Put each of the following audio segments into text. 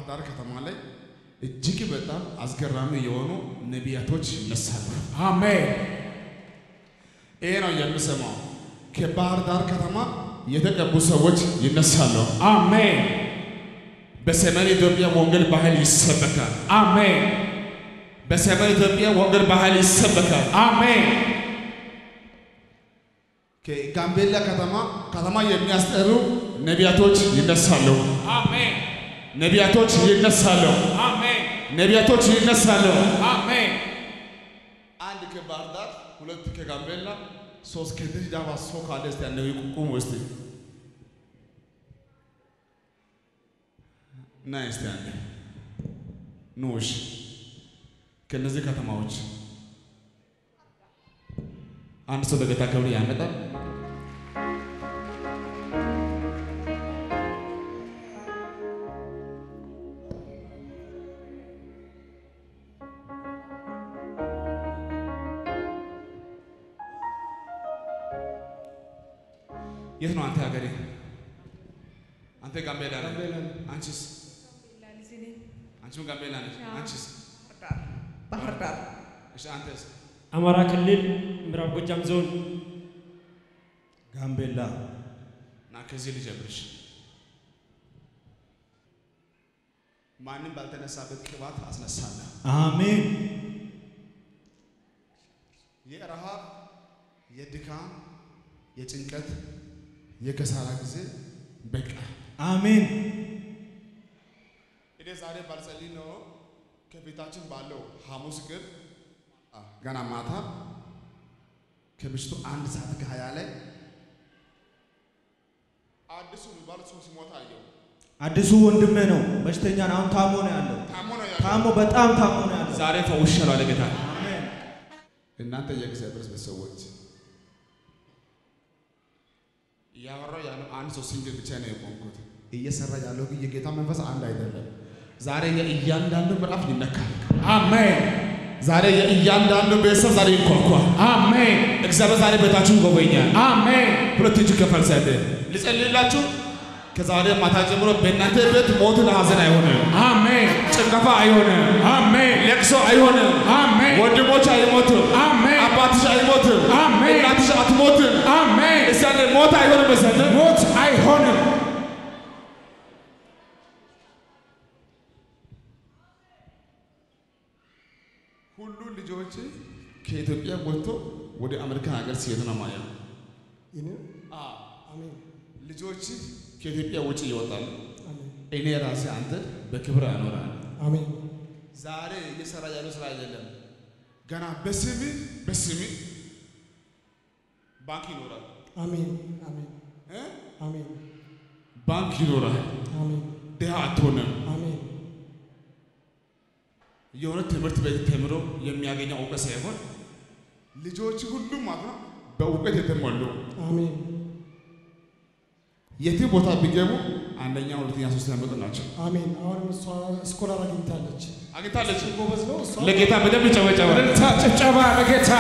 ዳር ከተማ ላይ እጅግ በጣም አስገራሚ የሆኑ ነቢያቶች ይነሳሉ። አሜን ይሄ ነው የምሰማው። ከባህር ዳር ከተማ የተቀቡ ሰዎች ይነሳሉ። አሜን በሰሜን ኢትዮጵያ ወንጌል ባህል ይሰበካል። አሜን በሰሜን ኢትዮጵያ ወንጌል ባህል ይሰበካል። አሜን ከጋምቤላ ከተማ ከተማ የሚያስጠሩ ነቢያቶች ይነሳሉ። አሜን ነቢያቶች ይነሳሉ። አሜን ነቢያቶች ይነሳሉ። አሜን አንድ ከባህር ዳር፣ ሁለት ከጋምቤላ፣ ሶስት ከድሬዳዋ ሰው ካለ እስቲ ያለው ቁሙ እስቲ እና እስቲ ያለ ኖሽ ከነዚህ ከተማዎች አንድ ሰው ለጌታ ክብር ያመጣል። የት ነው አንተ ሀገሬ? አንተ ጋምቤላ ነህ? አንቺስ? አንቺም ጋምቤላ ነሽ? አንቺስ? ባህር ዳር እሺ አንተስ? አማራ ክልል ምዕራብ ጎጃም ዞን ጋምቤላ ና ከዚህ ልጀምርሽ። ማንም ባልተነሳበት ቅባት አስነሳለሁ። አሜን የረሃብ፣ የድካም፣ የጭንቀት፣ የከሳራ ጊዜ በቃ። አሜን እኔ ዛሬ ባልጸልይ ነው ከፊታችን ባለው ሐሙስ ግን አ፣ ገና ማታ ከምሽቱ አንድ ሰዓት ከሀያ ላይ አዲሱ የሚባል ሰው ሲሞት አየው። አዲሱ ወንድሜ ነው በሽተኛ ነው አሁን ታሞ ነው ያለው ታሞ ነው ያለው። ታሞ በጣም ታሞ ነው ያለው ዛሬ ፈውሻለሁ አለ ጌታ። አሜን እናንተ የእግዚአብሔር ቤተሰቦች እያወራው ያለው አንድ ሰው ሲንግል ብቻ ነው የቆምኩት። እየሰራ ያለው ግን የጌታ መንፈስ አንድ አይደለም። ዛሬ የእያንዳንዱ ምዕራፍ ይነካል። አሜን ዛሬ የእያንዳንዱ ቤተሰብ ዛሬ ይንኳኳል። አሜን እግዚአብሔር ዛሬ ቤታችሁን ይጎበኛል። አሜን ሁለት እጅ ከፈል ሰደ ልጸልይላችሁ። ከዛሬ ማታ ጀምሮ በእናንተ ቤት ሞትን ሐዘን አይሆንም፣ አሜን ጭንቀፋ አይሆንም፣ አሜን ለቅሶ አይሆንም፣ አሜን ወንድሞች አይሞትም፣ አሜን አባትሽ አይሞትም፣ አሜን እናትሽ አትሞትም። አሜን እስቲ አንዴ ሞት አይሆንም በሰነ ሞት አይሆንም ሁሉ ልጆች ከኢትዮጵያ ወጥቶ ወደ አሜሪካ ሀገር ሲሄዱ ነው ማየው። አሜን ልጆች ከኢትዮጵያ ውጭ ይወጣሉ። አሜን እኔ ራሴ አንተ በክብር አኖራል። አሜን ዛሬ እየሰራ ያለው ስራ አይደለም። ገና በስሚ በስሚ ባንክ ይኖራል አሜን አሜን እ? አሜን ባንክ ይኖራል። አሜን ድሃ አትሆንም። አሜን የሆነ ትምህርት ቤት ተምሮ የሚያገኘው እውቀት ሳይሆን ልጆች ሁሉም ማለት ነው በእውቀት የተሞሉ አሜን የትም ቦታ ቢገቡ አንደኛ፣ ሁለተኛ፣ ሶስተኛ መጡ ናቸው። አሜን አሁንም እሷ ስኮላር አግኝታለች አግኝታለች። ጎበዝ ነው እሷ ለጌታ በደንብ ይጨበጨባል። እልልታ ጭብጨባ ለጌታ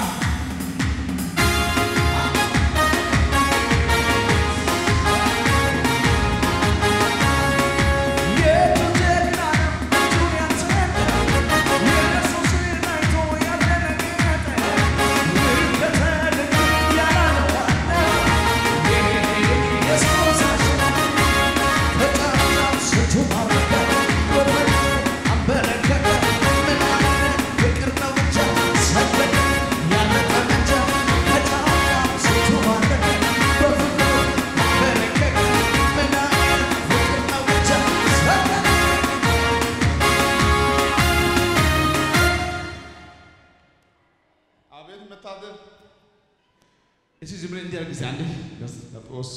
አቤት መታደል! እሺ ዝም ብለህ እንዲህ አድርግ እስኪ አንዴ ለጦሶ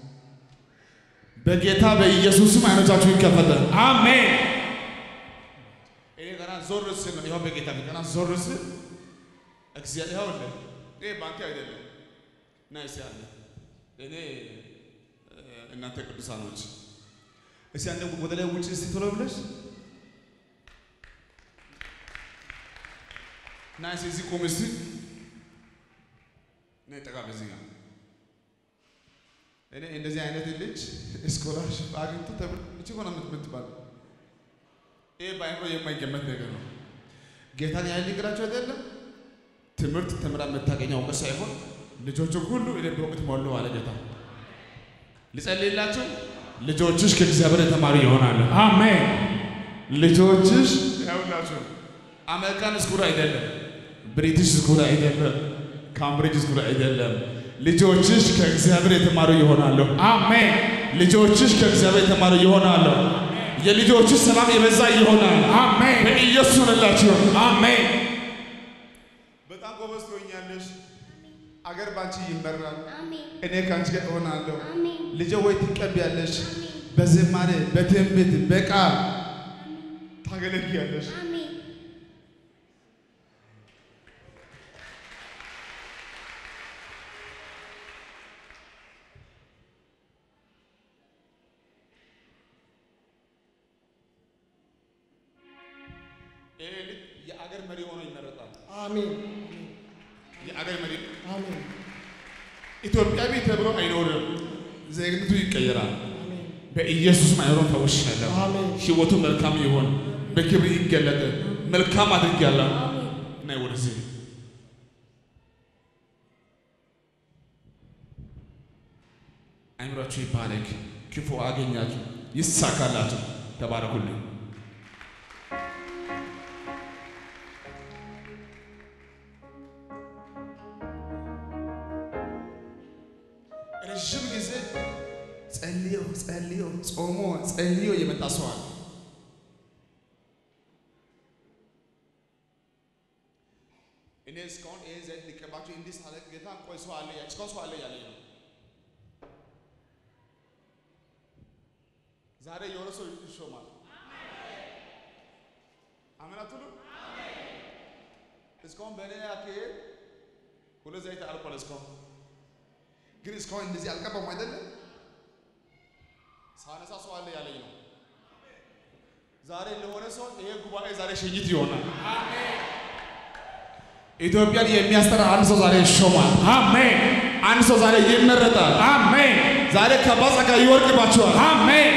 በጌታ በኢየሱስም አይኖቻችሁ ይከፈታል። አሜን እኔ ገና ዞር ስል ነው ይኸው በጌታ ፊት ገና ዞር ስል እግዚአብሔር ይኸውልህ፣ ይሄ ባንክ አይደለም እና እስኪ አለ እኔ እ፣ እናንተ ቅዱሳኖች እስኪ አንዴ ወደ ላይ ውጭ እስኪ ቶሎ ብለሽ እና እስኪ እዚህ ቁም እስኪ ነይ ጠጋ በዚህ ጋር እኔ እንደዚህ አይነት ልጅ ስኮላርሽፕ አግኝቶ ተብሎ እቺ ሆነ የምትባል በአእምሮ የማይገመት ነገር ነው። ጌታን ያህል ንግራቸው አይደለም ትምህርት ተምራ የምታገኘው እውቀት ሳይሆን ልጆቹ ሁሉ እኔ በእውቀት ሞሉ አለ ጌታ። ልጸልይላችሁ፣ ልጆችሽ ከእግዚአብሔር የተማሩ ይሆናሉ። Amen. ልጆችሽ ያውላችሁ አሜሪካን ስኩል አይደለም፣ ብሪቲሽ ስኩል አይደለም፣ ካምብሪጅ ስኩል አይደለም። ልጆችሽ ከእግዚአብሔር የተማሩ ይሆናሉ። Amen. ልጆችሽ ከእግዚአብሔር የተማሩ ይሆናሉ። የልጆችሽ ሰላም የበዛ ይሆናል። Amen. በኢየሱስ ሆነላችሁ። Amen. በጣም ጎበዝ ትሆኛለሽ። አገር ባንቺ ይመራል። አሜን እኔ ከአንቺ ጋር እሆናለሁ። አሜን ልጄ ወይ ትቀቢያለሽ፣ በዝማሬ በትንቢት በቃል ታገለግያለሽ። አሜን ይሄ ልጅ የአገር መሪ ሆኖ ይመረጣል። አሜን የአገር መሪ አሜን ኢትዮጵያዊ ተብሎ አይኖርም። ዜግነቱ ይቀየራል። አሜን በኢየሱስ ማይሮን ተውሻለሁ። አሜን ሕይወቱ መልካም ይሆን፣ በክብር ይገለጥ። መልካም አድርጊያለሁ። ናይ ወደዚህ አይምሯችሁ ይባረክ፣ ክፉ አገኛችሁ፣ ይሳካላችሁ። ተባረኩልኝ። ረዥም ጊዜ ጸልዮ ጸልዮ ጾሞ ጸልዮ የመጣ ሰው አለ። እኔ እስካሁን ይህን ዘይት ሊቀባቸው እንዲህ ሳለቅ ጌታ ቆይ ሰው አለ ያ- እስካሁን ሰው አለ ያለኝ ነው። ዛሬ የሆነ ሰው ይሾማል። አሜን አትሉ? እስካሁን በእኔ አካሄድ ሁለት ዘይት አልቋል። እስካሁን ግን እስካሁን እንደዚህ አልቀባም አይደለም። ሳነሳ ሰው አለ ያለኝ ነው። ዛሬ ለሆነ ሰው ይሄ ጉባኤ ዛሬ ሽኝት ይሆናል። ኢትዮጵያን የሚያስጠራ አንድ ሰው ዛሬ ይሾማል። Amen. አንድ ሰው ዛሬ ይመረጣል። Amen. ዛሬ ከባድ ጸጋ ይወርቅባቸዋል። Amen.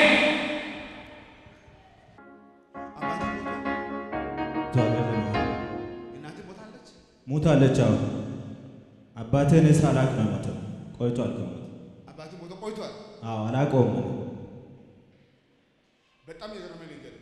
እናቴ ሞታለች። ሞታለች። አሁን አባቴ እኔ ሳላቅ ነው የሞተው። ቆይቷል ከሞተ። አባቴ ሞቶ ቆይቷል። አዎ አላውቀውም። እኔ። በጣም የገረመኝ ነገር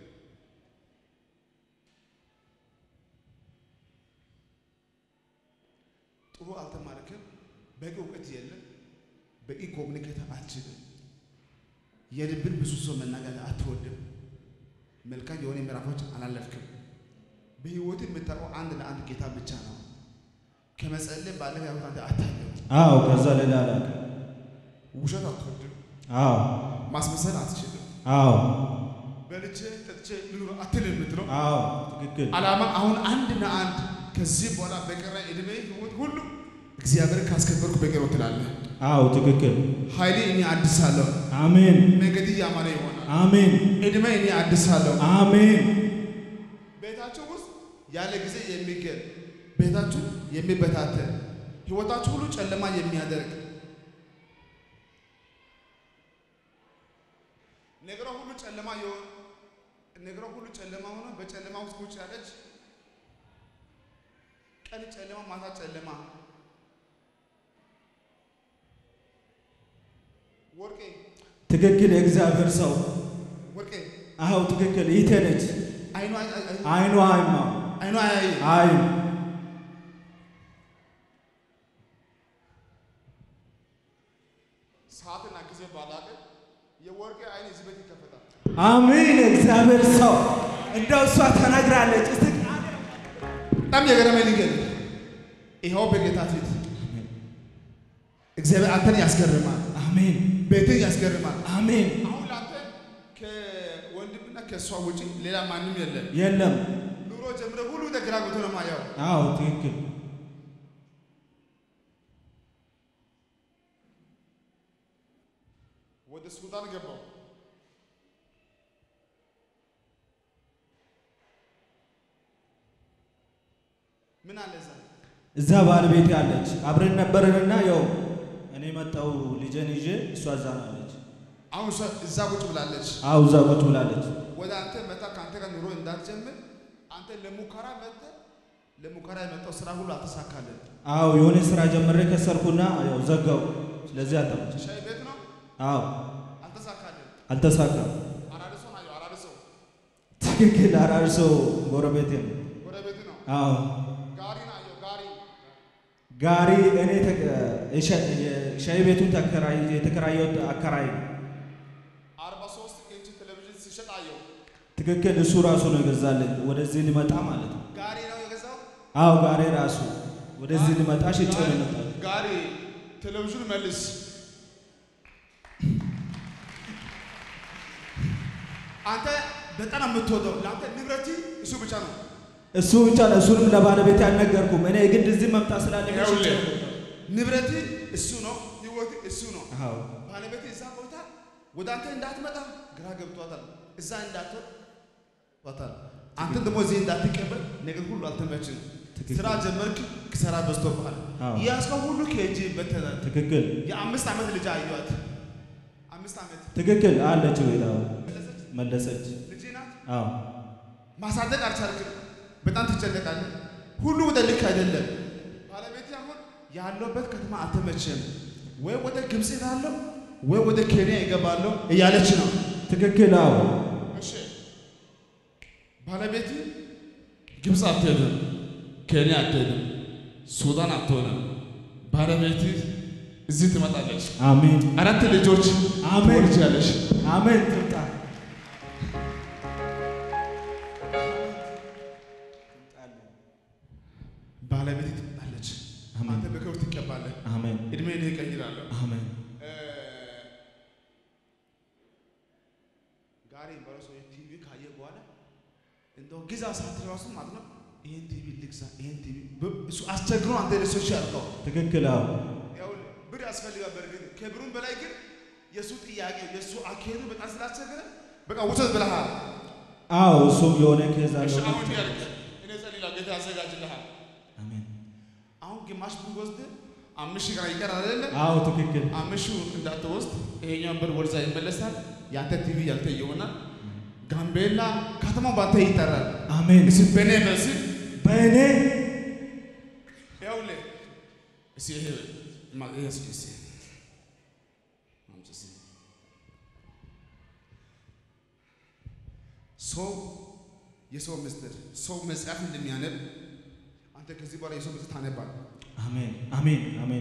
ጥሩ አልተማርክም፣ በቂ እውቀት የለም፣ በቂ ኮሚኒኬት አትችልም፣ የልብን ብዙ ሰው መናገር አትወድም፣ መልካም የሆነ ምዕራፎች አላለፍክም። በህይወት የምታውቀው አንድ ለአንድ ጌታ ብቻ ነው። ከመጸለይ ባለፈ ያሁት አንተ አታየው። አዎ ከዛ ሌላ አላውቅም። ውሸት አትወድም፣ አዎ ማስመሰል አትችልም፣ አዎ በልቼ ጠጥቼ ልኑር አትልም የምትለው አዎ ትክክል። ዓላማ አሁን አንድና አንድ ከዚህ በኋላ በቀረ እድሜ ህይወት ሁሉ እግዚአብሔር ካስከበርኩ በቀረ ትላለህ። አዎ ትክክል። ኃይሌ እኔ አድሳለሁ፣ አሜን መንገድ ያማረ ይሆናል። አሜን እድሜ እኔ አድሳለሁ። አሜን ቤታችሁ ውስጥ ያለ ጊዜ የሚገል ቤታችሁ የሚበታተን ህይወታችሁ ሁሉ ጨለማ የሚያደርግ ነገሯ ሁሉ ጨለማ የሆነ ነገሯ ሁሉ ጨለማ ሆኖ በጨለማ ውስጥ ቁጭ ያለች ቀን ጨለማ ማታ ጨለማ ወርቄ ትክክል። የእግዚአብሔር ሰው ወርቄ አዎ ትክክል። ይቴ ነች። አይኗ አይኗ አይማ አይኗ አያይ አይ ሰዓትና ጊዜ ባላቅም የወርቄ አይን እዚህ ቤት ይከፈታል። አሜን። የእግዚአብሔር ሰው እንደው እሷ ተናግራለች። እስቲ በጣም የገረመኝ ነገር ይኸው በጌታ ፊት እግዚአብሔር አንተን ያስገርማል፣ አሜን ቤትን ያስገርማል። አሜን። አሁን ለአንተ ከወንድምና ከእሷ ውጪ ሌላ ማንም የለም። የለም። ኑሮ ጀምረ ሁሉ ግራ ገብቶ ነው ማየው። አዎ ትክክል። ወደ ሱዳን ገባው። ምን አለ እዛ? እዛ ባለቤቴ አለች። አብረን ነበርንና ያው እኔ መጣው ልጄን ይዤ እሷ እዛ ናለች። አሁን እሷ እዛ ቁጭ ብላለች። አዎ እዛ ቁጭ ብላለች። ወደ አንተ መጣ ከአንተ ጋር ኑሮ እንዳትጀምር አንተ ለሙከራ መጣ ለሙከራ የመጣው ስራ ሁሉ አልተሳካልን። አዎ የሆነ ስራ ጀምሬ ከሰርኩና ያው ዘጋው። ስለዚህ አልተመቸ። ሻይ ቤት ነው አዎ አልተሳካልን። አልተሳካም። አራርሶ ናየው አራርሶ ትክክል። አራርሶ ጎረቤቴ ነው። ጎረቤት ነው። አዎ ጋሪ ናየው ጋሪ ጋሪ እኔ ተከ- የሻ- የሻይ ቤቱን ተከራይ የተከራየሁት አከራይ ነው። አርባ ሶስት ኢንች ቴሌቪዥን ሲሸጥ አየው። ትክክል። እሱ ራሱ ነው የገዛልኝ ወደዚህ ሊመጣ ማለት ነው። ጋሪ ነው የገዛው። አዎ ጋሪ ራሱ ወደዚህ ሊመጣ ሽጬ ነው የመጣው። ጋሪ ቴሌቪዥን መልስ። አንተ በጣም የምትወደው ለአንተ ንብረት እሱ ብቻ ነው። እሱ ብቻ ነው። እሱንም ለባለቤት አልነገርኩም። እኔ ግን እዚህ መምጣት ስላለኝ ሽጬ ይኸውልህ ነው የመጣው። ንብረት እሱ ነው፣ ህይወት እሱ ነው። አዎ ባለቤት እዛ ቆይታ ወደ አንተ እንዳትመጣ ግራ ገብቷታል። እዛ እንዳትወጥ ዋታል። አንተ ደግሞ እዚህ እንዳትቀበል ነገር ሁሉ አልተመችም። ትክክል። ስራ ጀመርክ፣ ክሰራ በዝቶብሃል። አዎ። ያዝከው ሁሉ ከእጅ በተናል። ትክክል የአምስት ዓመት ልጅ አየኋት። አምስት ዓመት ትክክል አለች ወይ? አዎ መለሰች። መለሰች። ልጅ ናት። አዎ ማሳደግ አልቻልክም። በጣም ትጨነቃለህ። ሁሉ ወደ ልክ አይደለም። ባለቤት አሁን ያለበት ከተማ አልተመቸም። ወይ ወደ ግብፅ እሄዳለሁ ወይ ወደ ኬንያ ይገባለሁ እያለች ነው። ትክክል አዎ እሺ ባለቤት ግብፅ አትሄድም፣ ኬንያ አትሄድም፣ ሱዳን አትሆንም። ባለቤት እዚህ ትመጣለች። አሜን አራት ልጆች አሜን ትወልጃለሽ። አሜን ትምጣ ባለቤት ትመጣለች። አሜን። አንተ በክብር ትቀባለህ። አሜን እድሜን እቀይራለሁ። አሜን ጋሪ የሚባለው ሰውዬ ቲቪ ካየ በኋላ እንደው ግዛ ሳትል ራሱ ማለት ነው ይሄን ቲቪ ልግዛ ይሄን ቲቪ ብ- እሱ አስቸግሮ አንተ ለሰዎች ያልከው ትክክል አዎ ያው ብር ያስፈልጋል። በርግጥ ከብሩም በላይ ግን የእሱ ጥያቄ የእሱ አካሄዱ በጣም ስላስቸገረ በቃ ውሰት ብለሃል። አዎ እሱም የሆነ ኬዝ እሺ አለው አሁን ያልክ እኔ ጸልላ ጌታ ያዘጋጅልሃል። አሜን አሁን ግማሽ ብር ወስድ አምስት ሺህ ጋር ይቀራል አይደለ? አዎ ትክክል አምስት ሺህ እንዳትወስድ ይሄኛውን ብር ወደዛ ይመለሳል። ያንተ ቲቪ ያንተ ይሆናል። ጋምቤላ ከተማው ባንተ ይጠራል። አሜን እስኪ በእኔ በዚህ በእኔ ይኸውልህ እስኪ ይሄ ማ- ይሄ እስኪ እስኪ አምጪ እስኪ። ሰው የሰው ምስጢር ሰው መጽሐፍ እንደሚያነብ አንተ ከዚህ በኋላ የሰው ምስጢር ታነባለህ። አሜን አሜን አሜን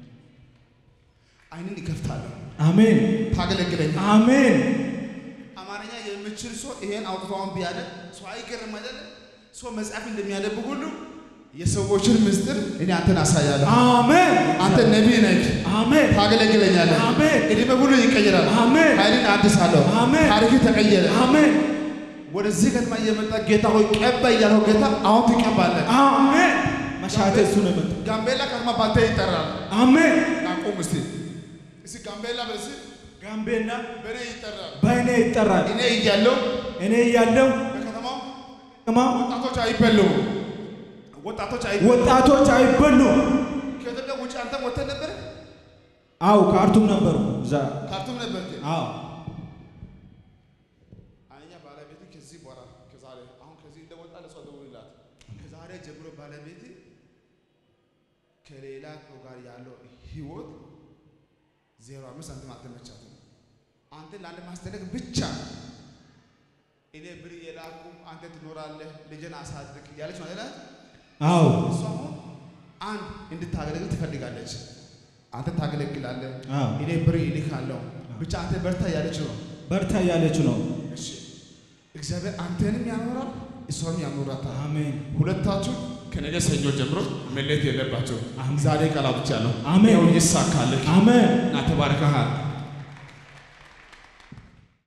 አይንን ይከፍታለሁ፣ አሜን ታገለግለኛል። አሜን አማርኛ የምችል ሰው ይሄን አውጥተውን ቢያለ ሰው አይገርም አይደለ? ሰው መጽሐፍ እንደሚያነብ ሁሉ የሰዎችን ምስጢር እኔ አንተን አሳያለሁ። አሜን አንተ ነቢይ ነህ፣ አሜን ታገለግለኛለህ። አሜን እድሜ ሁሉ ይቀየራል። አሜን ኃይልን አድሳለሁ። አሜን ታሪክ ተቀየረ። አሜን ወደዚህ ከተማ እየመጣ ጌታ ሆይ ቀባ እያለው ጌታ አሁን ትቀባለህ። አሜን መሻቴ እሱ ነው የመጣው ጋምቤላ ከተማ ባንተ ይጠራል። አሜን አቁም እስቲ እስቲ ጋምቤላ በስ ጋምቤላ በእኔ ይጠራል። በእኔ ይጠራል እኔ እያለሁ እኔ እያለሁ በከተማው ቅማ ወጣቶች አይበሉም። ወጣቶች አይበሉም። ወጣቶች አይበሉም ከኢትዮጵያ ውጭ አንተም ወጥተህ ነበር? አው ካርቱም ነበሩ እዛ ካርቱም ነበር። አዎ አኛ ባለቤት ከዚህ በኋላ ከዛሬ አሁን ከዚህ እንደወጣ ለሷ ደውልላት። ከዛሬ ጀምሮ ባለቤት ከሌላ ሰው ጋር ያለው ህይወት ዜሮ አምስት ሳንቲም አልተመቻትም። አንተን ለአንድ ማስጠነቅ ብቻ እኔ ብር የላኩም አንተ ትኖራለህ ልጅን አሳድግ እያለች ነው አይደል? አዎ እሷ አሁን አንድ እንድታገለግል ትፈልጋለች። አንተ ታገለግላለህ፣ አዎ እኔ ብር ይልካለሁ። ብቻ አንተ በርታ እያለች ነው። በርታ እያለች ነው እሺ እግዚአብሔር አንተንም ያኖራል እሷንም ያኖራታል። አሜን ሁለታችሁ ከነገ ሰኞ ጀምሮ መለየት የለባቸው። አሜን። ዛሬ ቃል አውጥቻለሁ። አሜን። ይኸው ይሳካልህ አሜን እና ተባርከሃል።